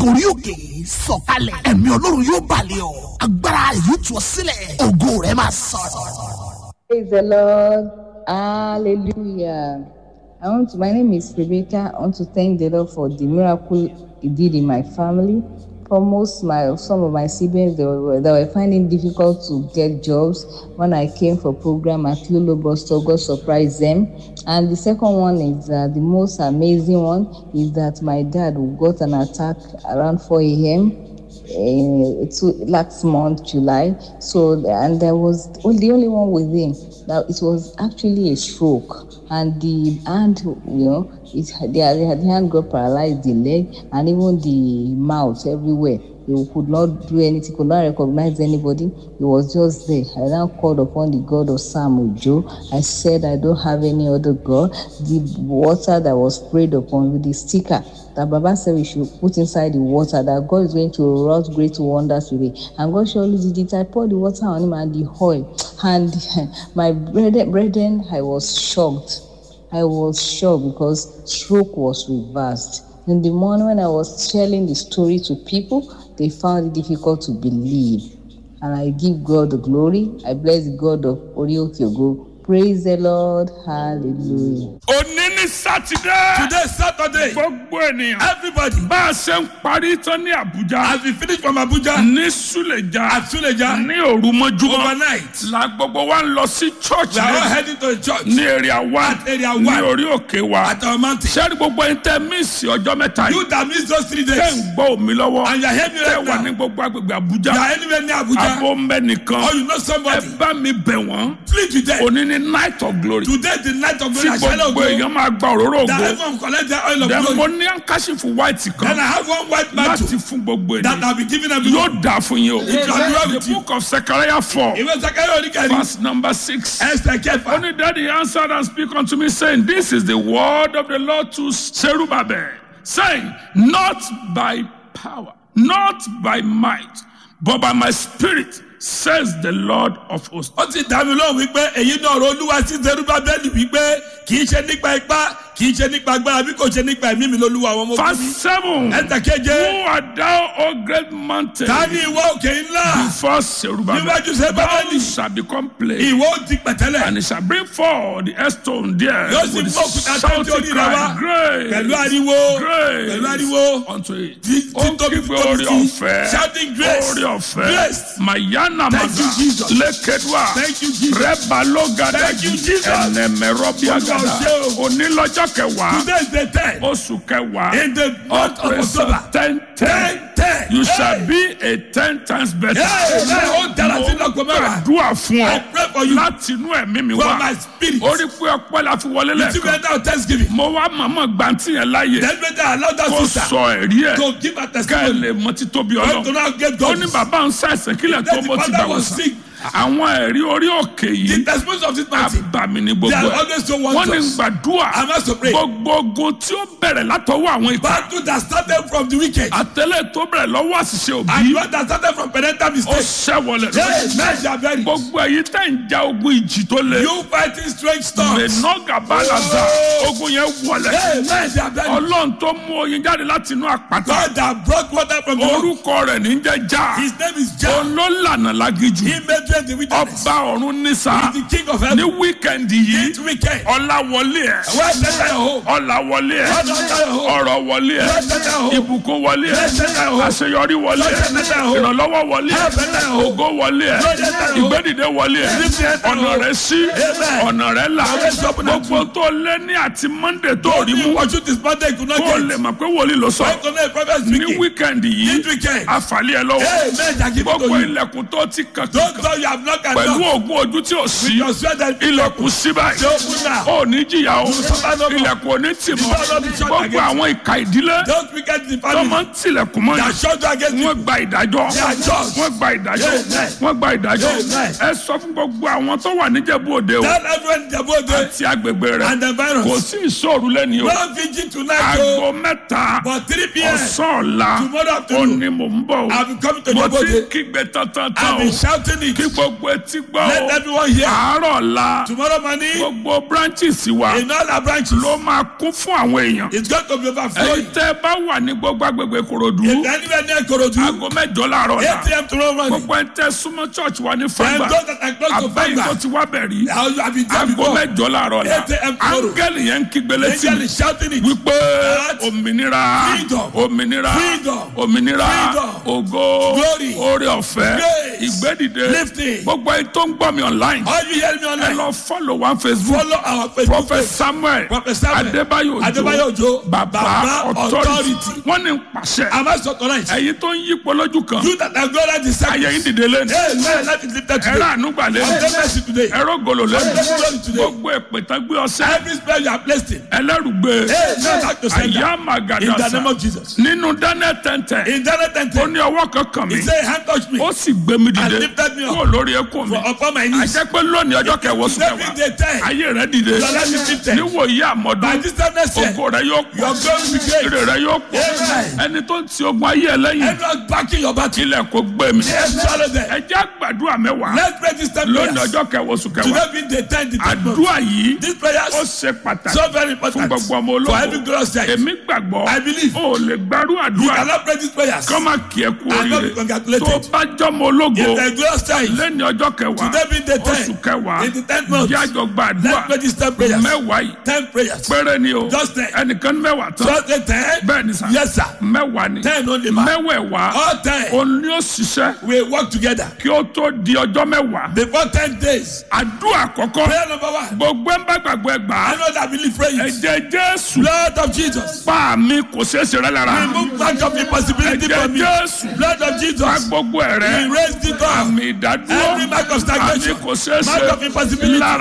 gorí òkè sọ̀kalẹ̀ ẹ̀mí ọlọ́run yóò balẹ̀ ọ́ agbára yóò tú ọ sílẹ̀ ògo rẹ̀ máa sọ̀rọ̀. Praise the Lord. Hallelujah. I want to, my name is Rebecca. I want to thank the Lord for the miracle He did in my family. For most my some of my siblings they were, they were finding difficult to get jobs. When I came for program at Lulu Boston, God surprised them. And the second one is uh, the most amazing one is that my dad got an attack around 4 a.m. Uh, two, last month, July. So, and there was well, the only one with him that it was actually a stroke, and the hand, you know, it the, the hand got paralyzed, the leg, and even the mouth everywhere. He could not do anything, could not recognize anybody. He was just there. I now called upon the God of Sam Ujo. I said, I don't have any other God. The water that was sprayed upon with the sticker that Baba said we should put inside the water, that God is going to wrought great wonders with it. And God surely did it. I poured the water on him and the oil. And my brethren, brethren I was shocked. I was shocked because stroke was reversed. In the morning when I was telling the story to people, they found it difficult to believe. And I give God the glory. I bless the God of Orioke Praise the Lord. Hallelujah. òní ní sátidé. Today, Saturday, gbogbo ènìyàn. everybody, bá a ṣe ń parí tán ní àbújá. as we finish from Abuja ní súlẹ̀já. at Suleja, ní òru mọ́júmọ́. overnight, la gbogbo wa ń lọ sí church we are all ní heading to the church ní area wa At area ní one. orí òkè wa. at our mountain. sẹ́ni gbogbo ẹni tẹ́ mísì ọjọ́ mẹ́ta You yìí. that miss those three tẹ́ days, ń gbọ́ omi lọ́wọ́. and you are hearing me tẹ́ right wà now, ní gbogbo agbègbè you àbújá. are anywhere near Abuja, abo ń bẹ nìkan. or you know ẹ somebody, bá mi bẹ̀ wọ́n. plead with them. òní ní night of glory. Today, the night of tí glory, I shall not gbogbo go. èèyàn máa gba òróró That ògo. everyone collect their oil of Then mo glory. ní àǹkáṣífù white Then kan I have one white mantle láti fún gbogbo that ènìyàn. I'll be giving everyone. Yóò dà fún yín o. It shall be well with The you. book of Zechariah four Ìwé Sakari Oníkẹ́ni, verse number six. Esther Kẹfà. Only daddy answered and speak unto me saying, This is the word of the Lord to Zerubbabel, saying, Not by power, not by might, but by my spirit, says the Lord of hosts. Ó ti dá mi lóhùn wípé èyí náà ọ̀rọ̀ olúwa sí Zerubabeli wípé kì í ṣe nípa ipá kì í ṣe nípa agbára bí kò ṣe nípa ẹ̀mí mi lolúwa àwọn ọmọ Verse ogun. seven. Ẹ̀sẹ̀ keje, Who art thou, O great mountain? ta ni ìwọ òkè ńlá? Before Zerubbabel, Níwájú thou Zerubabeli, shall become plain. ìwọ ó di pẹ̀tẹ́lẹ̀. And it shall bring forth the stone there Yóò sì with mú òkúta tó ń tí shouting orí rẹ̀ wá. cry, Grace, Pẹ̀lú ariwo, grace pẹ̀lú ariwo, unto it. tí Ó tí tóbi kígbe tóbi orí sí, ọ̀fẹ́, shouting grace, orí ọ̀fẹ́, grace. Mayana Thank you, Maga, Jesus. Lékedwa, Thank you, Jesus. Rẹ́balógada, Thank you, Jesus. Ẹnẹmẹrọ́bíagada, Olúwa ṣé o. Onílọ́jọ́ kẹwàá, Today is the ten. oṣù kẹwàá, In the month of October. ten ten. Ten ten. You shall Hey. be a ten times better. Hey, hey, ó dára sí lọ́gbọ̀n mẹ́wàá. gbàdúrà fún I ọ pray for you láti inú ẹ̀mí mi from wá. my spirit. orí pé ọpẹ́ la fi wọlé You took lẹ́ẹ̀kan. me down thanksgiving. mo wá màmá gbàǹtì yẹn láàyè Then better allow that kó sister sọ ẹ̀rí ẹ̀ to give a ká ẹ testimony. lè mọ títóbi God to ọlọ́. now get ó God. ní bàbá ń ṣàìsàn kílẹ̀ tó Then bó the ti father bá wọ was sàn. sick. àwọn ẹ̀rí orí òkè The yìí testimonies of this mountain. àbàmì ní They gbogbo are ẹ̀. always so wọ́n ní wondrous. gbàdúrà I must to pray. gbogbo ogun tí ó bẹ̀rẹ̀ látọwọ́ àwọn ikọ̀ Battle that started from the wicked. àtẹlẹ́ tó bẹ̀rẹ̀ lọ́wọ́ àṣìṣe And òbí one that started from parental ó mistake. ṣẹ́wọlẹ̀ Yes, men shall bury. gbogbo ẹ̀yin tẹ̀ ń ja ogun ìjì tó le. You fighting strange storms. mẹ̀nọ́gà balaza Oh. ogun yẹn wọlẹ̀. Hey, men shall bury. ọlọ́run tó mú oyin jáde láti inú àpáta. God that brought water from the rock. orúkọ rẹ̀ ní jẹ́ já. His name is Jah. òun ló lànà lágíjù. He made way in the wilderness. ọba ọ̀run nísà. He's the king of ní heaven. wíkẹ̀ndì yìí This weekend. ọlá wọlé ẹ̀. Where is your home? ọlá wọlé ẹ̀. Where is your home? ọ̀rọ̀ wọlé ẹ̀. Where is your home? ìbùkún wọlé ẹ̀. Where is your home? àṣeyọrí wọlé ẹ̀. Where is your home? ìrànlọ́wọ́ wọlé ẹ̀. Where is your home? ògo wọlé ẹ̀. Where is your home? ìgbédìde wọlé ẹ̀. Where is your home? ọ̀nà rẹ̀ sí. Amen. ọ̀nà rẹ̀ là. Always open and gbogbo tó lé ní àti monday tó rí You mú. watch this Monday, you could not kó o get. lè mọ̀ pé wòlíì ló sọ. Why could not a prophet ní speaking? wíkẹ̀ndì yìí This weekend. àfàlẹ́ ẹ lọ́wọ́. Hey, men shall give it to gbogbo you. ilẹ̀kùn tó ti kàn Don't kàn tell you have not pẹ̀lú enough. ògùn ojú tí ò sí. Your sweat that ilẹ̀kùn sí báyìí. Ṣé ó kú náà? ó ní jìyà o. suffer no more. ilẹ̀kùn ò ní tì mọ́. You shall not be shut gbogbo against. àwọn ìka ìdílé Don't wicked the tó máa family. ń tilẹ̀kùn mọ́ That yìí. shut you against you. wọ́n gba ìdájọ́. They are judged. wọ́n gba ìdájọ́. Amen. wọ́n gba ìdájọ́. Amen. ẹ sọ fún gbogbo àwọn tó wà níjẹ̀bú òde o. Tell everyone the body àti agbègbè rẹ̀. and the kò virus. sí ìṣòro lẹ́ni o. Don't vigil tonight, aago oh. mẹ́ta But 3 p.m. ọ̀sán ọ̀la Tomorrow ó afternoon. ní mò ń bọ̀ o. I'll be coming to mo your ti body. kígbe tantan I've tán o been shouting kí it. gbogbo etí gbọ́ Let o everyone hear. àárọ̀ la Tomorrow morning, gbogbo branches wa in all our branches, ló máa kún fún àwọn èèyàn it's going to be overflowing. ẹ̀yin tẹ́ ẹ bá wà ní gbogbo agbègbè korodu If anywhere near Korodu, aago mẹ́jọ láàárọ̀ 8 la a.m. tomorrow morning, gbogbo ẹ̀ ń tẹ́ súnmọ́ church wa ní and fàgbà those that are close to abẹ́yìn tó Fanga, ti wá bẹ̀rí I will have been there aago before. mẹ́jọ láàárọ̀ la 8 a.m. tomorrow. áńgẹ́lì yẹn ń kígbe létí Angel mi is shouting it. wípé That òmìnira freedom, òmìnira freedom, òmìnira freedom, ògo glory, oore ọ̀fẹ́ grace, ìgbédìde lifting. gbogbo ẹni tó ń gbọ́ mi online All you hear me ẹ online, lọ follow one facebook follow our Facebook prophet page. samuel Prophet Samuel adébáyò Adébáyò ojo Òjó, baba Baba authority Authority. wọ́n ní pàṣẹ Am I so tonight? ẹ̀yin tó ń yípo lójú kan You that are glad at the ayé yín sacrifice. dìde lẹ́nu Hey, man, let it lifted ẹ̀rọ today. ànúgbà I'm lẹ́nu the mercy today. ẹ̀rọ gòlò lẹ́nu Glory today. gbogbo èpè tán gbé ọsẹ Every spell you are placed in. ẹlẹ́rùgbé Hey, man, back to sender. àyà In the màgàdàsà name of Jesus. nínú daniel tẹ́ntẹ́ In Daniel 10, ó ní ọwọ́ kankan mi he said, hand touch me ó sì gbé mi dìde And lifted me up. kúrò lórí ẹkún mi for upon my knees. àjẹ́ pé lónìí ọjọ́ kẹwọ́ sùn Every kẹwàá day time. ayé rẹ dìde Your life is lifted. níwòyí By àmọ́dún this time next year, ògo rẹ yóò pọ̀ your glory will be great. ire rẹ yóò pọ̀ Amen. ẹni tó ń ti ogun ayé ẹ lẹ́yìn Everyone backing your battle. ilẹ̀ kò gbé mi Yes, swallow them. ẹ jẹ́ àgbàdua mẹ́wàá Let's pray this time lónìí prayers. ọjọ́ kẹwọ́ sùn kẹwàá Today being the 10th, the 10th month. àdúrà yìí These ó prayers ṣe pàtàkì so very fún important gbogbo ọmọ for every ológo glorious child. èmi gbàgbọ́ I believe. ó lè gbárù You àdúrà cannot pray these prayers. kọ́ máa kí ẹ kú And not be oríire congratulated. tó bá jọmọ ológo If the glorious child, lẹ́ni ọjọ́ kẹwàá today being the oṣù 10th, kẹwàá in the 10th month, jájọ gbàdúrà let's pray these 10 prayers. mẹ́wàá yìí 10 prayers. péré ni o Just ten. ẹnìkan ní mẹ́wàá tán Just the 10? bẹ́ẹ̀ ni sà Yes, sir. mẹ́wàá ni 10 only, man. mẹ́wẹ̀ẹ̀wá All 10 òun ni ó ṣiṣẹ́ we work together. kí ó tó di ọjọ́ mẹ́wàá Before 10 days, àdúrà àkọ́kọ́ prayer number one. gbogbo ẹ̀ ń bá gbàgbọ́ ẹ gbà á I know that believe pray it. ẹ̀jẹ̀ jésù Blood of Jesus. pa mi kò ṣeé ṣe rẹ lára Remove much of impossibility ẹ̀jẹ̀ from me. jésù Blood of pa Jesus. gbogbo ẹ̀ rẹ Erase the door. àmì ìdádúró Every mark of àmì stagnation. kò ṣeé Mark of ṣe impossibility. lára